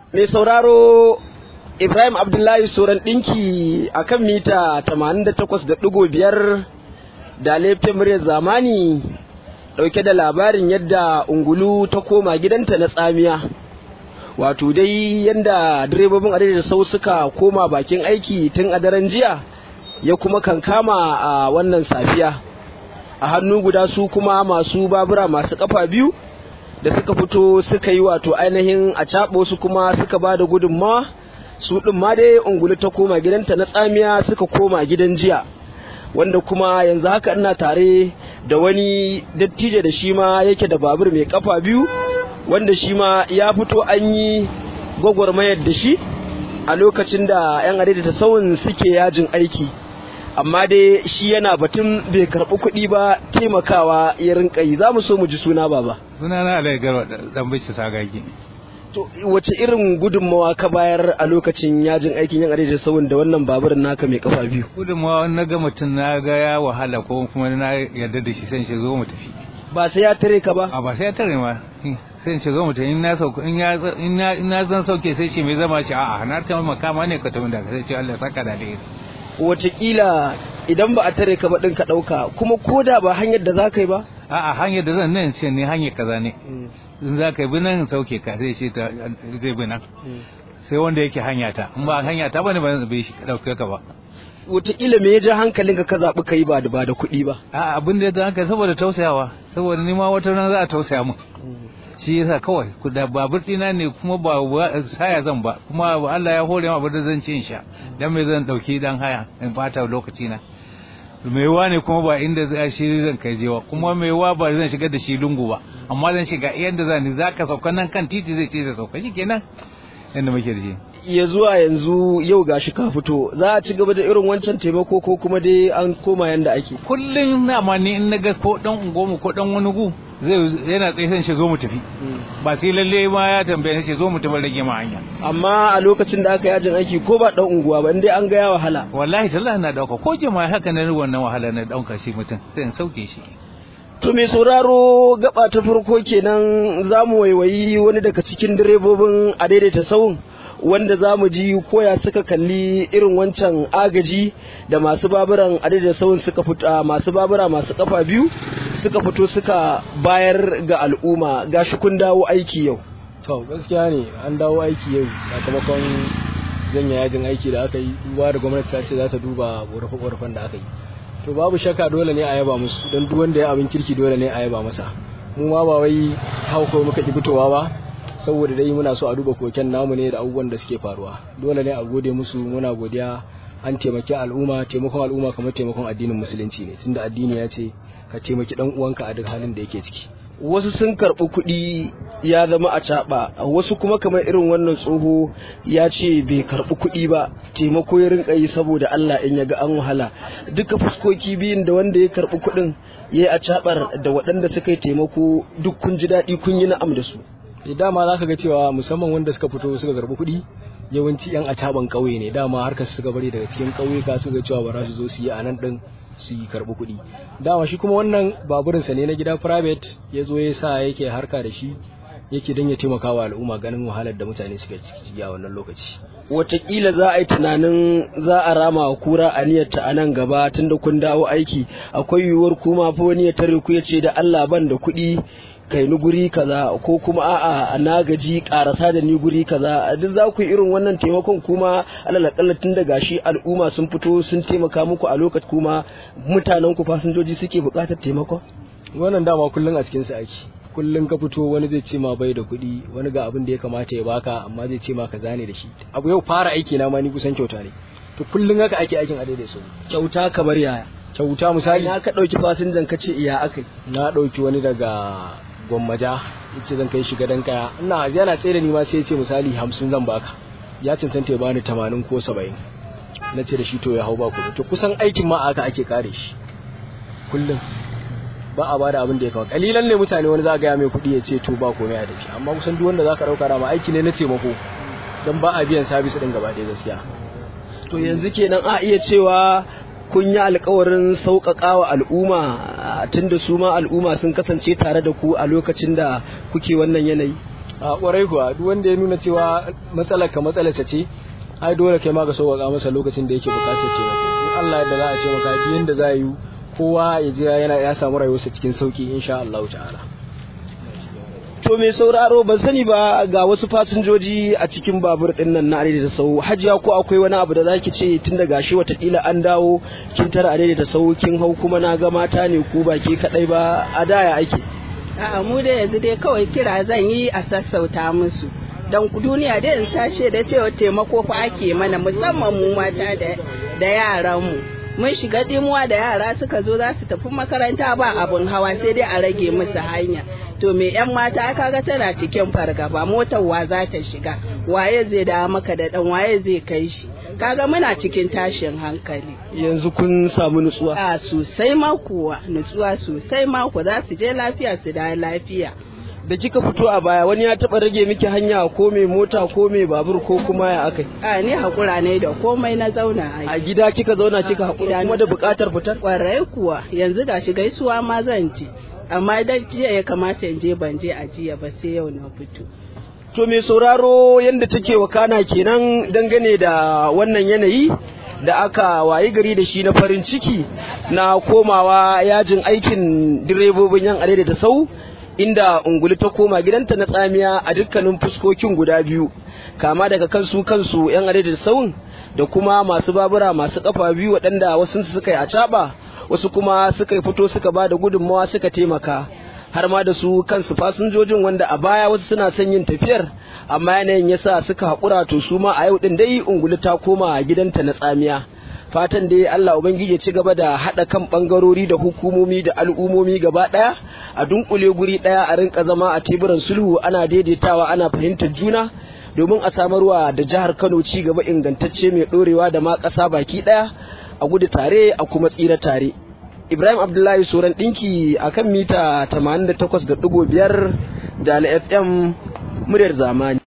mai sauraro Ibrahim Abdullahi Soran ɗinki a kan mita 88.5 da laifin muryar zamani ɗauke da labarin yadda ungulu ta koma gidanta na tsamiya. Wato dai yadda direbobin adadin sau suka koma bakin aiki tun a daren jiya ya kuma kankama a wannan safiya. A hannu guda su kuma masu babura masu kafa biyu da suka fito suka yi wato ainihin a caɓo su kuma suka ba da gudunmawa su ɗin ma dai ungulu ta koma gidanta na tsamiya suka koma gidan jiya wanda kuma yanzu haka ina tare da wani dattijo da shi ma yake da babur mai kafa biyu wanda shi ma ya fito an yi gwagwarmayar da shi a lokacin da 'yan adaidaita sauyin suke yajin aiki amma dai shi yana batun bai karɓi kuɗi ba taimakawa ya rinka yi za mu so mu ji suna baba suna na alai garba dan bishi sagagi to wace irin gudunmawa ka bayar a lokacin yajin aikin yan adaidaita sauyin da wannan baburin naka mai kafa biyu gudunmawa na ga mutum na ga ya wahala ko kuma na yarda da shi sai shi zo mu tafi ba sai ya tare ka ba a ba sai ya tare ma sai ce zo mu tafi in na sauka in ya in na zan sauke sai ce mai zama shi a'a na taimaka ma ne ka tafi da sai ce Allah ya saka da alheri watakila idan ba a tare ka ba ɗin ka ɗauka kuma ko da ba hanyar da za ka yi ba a'a hanyar da zan nan ce ne hanyar kaza ne in za ka yi bi nan sauke ka zai ce ta zai bi nan sai wanda yake hanya ta in ba hanya ta bane ba bai shi ɗauke ka ba watakila me ya ja hankalinka ka zaɓi ka yi ba da ba da kuɗi ba a'a abin da ya ja hankali saboda tausayawa saboda ni ma wata ran za a tausaya min shi yasa kawai da babur dina ne kuma ba saya zan ba kuma Allah ya hore ma da zan ci in sha dan me zan dauki dan haya in fata lokaci na mai wa ne kuma ba inda za shi zan kai jewa kuma mai wa ba zan shiga da shi lungu ba amma zan shiga yanda zan ni zaka sauka nan kan titi zai ce zai sauka shikenan yanda muke da shi ya zuwa yanzu yau gashi ka fito za a ci gaba da irin wancan taimako ko kuma dai an koma yanda ake kullum na ma ni in naga ko dan ungomu ko dan wani gu zai yana tsaye shi zo mu tafi ba sai lalle ma ya tambaye shi zo mu tafi rage ma hanya amma a lokacin da aka yajin aiki ko ba dan unguwa ba indai an ga ya wahala wallahi tallahi na dauka ko jama'a haka na wannan wahala na dauka shi mutum sai in sauke shi To mai sauraro gaba ta farko kenan za mu waiwayi wani daga cikin direbobin a daidaita sauyin wanda za mu ji koya suka kalli irin wancan agaji da masu baburan adadin sauyin suka fito masu babura masu kafa biyu suka fito suka bayar ga al'umma gashi kun dawo aiki yau to gaskiya ne an dawo aiki yau sakamakon janya yajin aiki da aka yi duba da gwamnati ta ce za ta duba ƙorafe-ƙorafen da aka yi to babu shakka dole ne a yaba musu don duk wanda ya abin kirki dole ne a yaba masa mu ma ba wai hauko muka ki fitowa ba saboda dai muna so a duba koken namu ne da abubuwan da suke faruwa dole ne a gode musu muna godiya an taimaki al'umma taimakon al'umma kamar taimakon addinin musulunci ne tunda addini ya ce ka taimaki dan uwanka a duk halin da yake ciki wasu sun karɓi kuɗi ya zama a caɓa wasu kuma kamar irin wannan tsoho ya ce bai karɓi kuɗi ba taimako ya rinka yi saboda Allah in ya ga an wahala duka fuskoki biyun da wanda ya karɓi kuɗin ya yi a caɓar da waɗanda suka yi taimako duk kun ji daɗi kun yi na'am da su dama za ka ga cewa musamman wanda suka fito suka karɓi kuɗi yawanci yan acaban ƙauye ne dama harkar suka bari daga cikin ƙauyuka suka cewa ba za su zo su yi a nan ɗin su yi karɓi kuɗi dama shi kuma wannan baburinsa ne na gida private ya zo ya sa yake harka da shi yake don ya taimaka wa al'umma ganin wahalar da mutane suka ciki a wannan lokaci Wataƙila za a yi tunanin za a rama wa kura aniyarta a nan gaba tunda kun dawo aiki akwai yiwuwar kuma fa wani ya tare ku ya ce da Allah ban da kuɗi kai ni guri kaza ko kuma a'a na gaji karasa da ni guri kaza duk za ku yi irin wannan taimakon kuma alalakalla tun da gashi al'umma sun fito sun taimaka muku a lokaci kuma mutanen ku fasinjoji suke buƙatar taimakon wannan dama kullum a cikin sa ake kullum ka fito wani zai ce ma bai da kuɗi wani ga abin da ya kamata ya baka amma zai ce ma ka zane da shi abu yau fara aiki na ma ni kusan kyauta ne to kullum haka ake aikin a daidai so kyauta kamar yaya kyauta misali na ka ɗauki fasinjan ka ce iya akai na ɗauki wani daga gwammaja yace zan kai shi gadon kaya ina yana tsaye da ni ma sai ya ce misali hamsin zan baka ya cancanta ya bani tamanin ko saba'in na ce da shi to ya hau ba kuɗi to kusan aikin ma aka ake kare shi kullum ba a bada abin da ya kawo kalilan ne mutane wani za ga mai kuɗi ya ce to ba komai a dafi amma kusan duk wanda zaka dauka rama aiki ne na taimako dan ba a biyan sabis din gaba ɗaya gaskiya to yanzu kenan a iya cewa kun yi alkawarin sauƙaƙa wa al'umma tunda su ma al'umma sun kasance tare da ku a lokacin da kuke wannan yanayi a kwarai kuwa duk wanda ya nuna cewa matsalar ka matsalarsa ce ai dole kai ma ka sauƙaƙa masa lokacin da yake buƙatar taimako in Allah yadda za a ce maka duk yanda za a yi kowa ya je yana ya samu rayuwarsa cikin sauki insha Allah ta'ala to mai sauraro ban sani ba ga wasu fasinjoji a cikin babur din nan na arewa da sau hajiya ko akwai wani abu da zaki ce tun da gashi watakila an dawo kin tara arewa da sau kin hau kuma na ga mata ne ko ba ke kadai ba a daya ake A'a mu da yanzu dai kawai kira zan yi a sassauta musu. Don duniya dai in tashe da cewa taimako fa ake mana musamman mu mata da yaran mu. Mun shiga dimuwa da yara suka zo za su tafi makaranta ba abun hawa sai dai a rage musu hanya. To me yan mata kaga tana cikin fargaba motar wa za ta shiga waye zai dawo maka da dan waye zai kai shi. Kaga muna cikin tashin hankali. yanzu kun samu nutsuwa A sosai ma kuwa nutsuwa sosai ma ku za su je lafiya su da lafiya. da kika fito a baya wani ya taba rage miki hanya ko mai mota ko mai babur ko kuma ya akai A ni hakura ne da komai na zauna a a gida kika zauna kika hakura kuma da bukatar fitar Kwarai kuwa yanzu gashi gaisuwa ma zan je. Amma dan jiya ya kamata in je ban je a jiya ba sai yau na fito. To mai sauraro yadda take wakana kenan dangane da wannan yanayi da aka wayi gari da shi na farin ciki na komawa yajin aikin direbobin yan arewa da sau inda unguli ta koma gidanta na tsamiya a dukkanin fuskokin guda biyu kama daga kansu kansu yan arewa da sau da kuma masu babura masu kafa biyu waɗanda wasu suka yi a caɓa wasu kuma suka yi fito suka ba da gudunmawa suka taimaka har ma da su kansu fasinjojin wanda a baya wasu suna son yin tafiyar amma yanayin yasa suka haƙura to su ma a yau din dai ungulu ta koma gidanta na tsamiya fatan dai Allah ubangiji ya ci gaba da haɗa kan ɓangarori da hukumomi da al'umomi gaba ɗaya a dunkule guri ɗaya a rinka zama a teburan sulhu ana daidaitawa ana fahimtar juna domin a samarwa da jihar Kano ci gaba ingantacce mai ɗorewa da ma ƙasa baki ɗaya a gudu tare a kuma tsira tare Ibrahim Abdullahi Soran ɗinki a kan mita 88.5 da FM muryar zamani.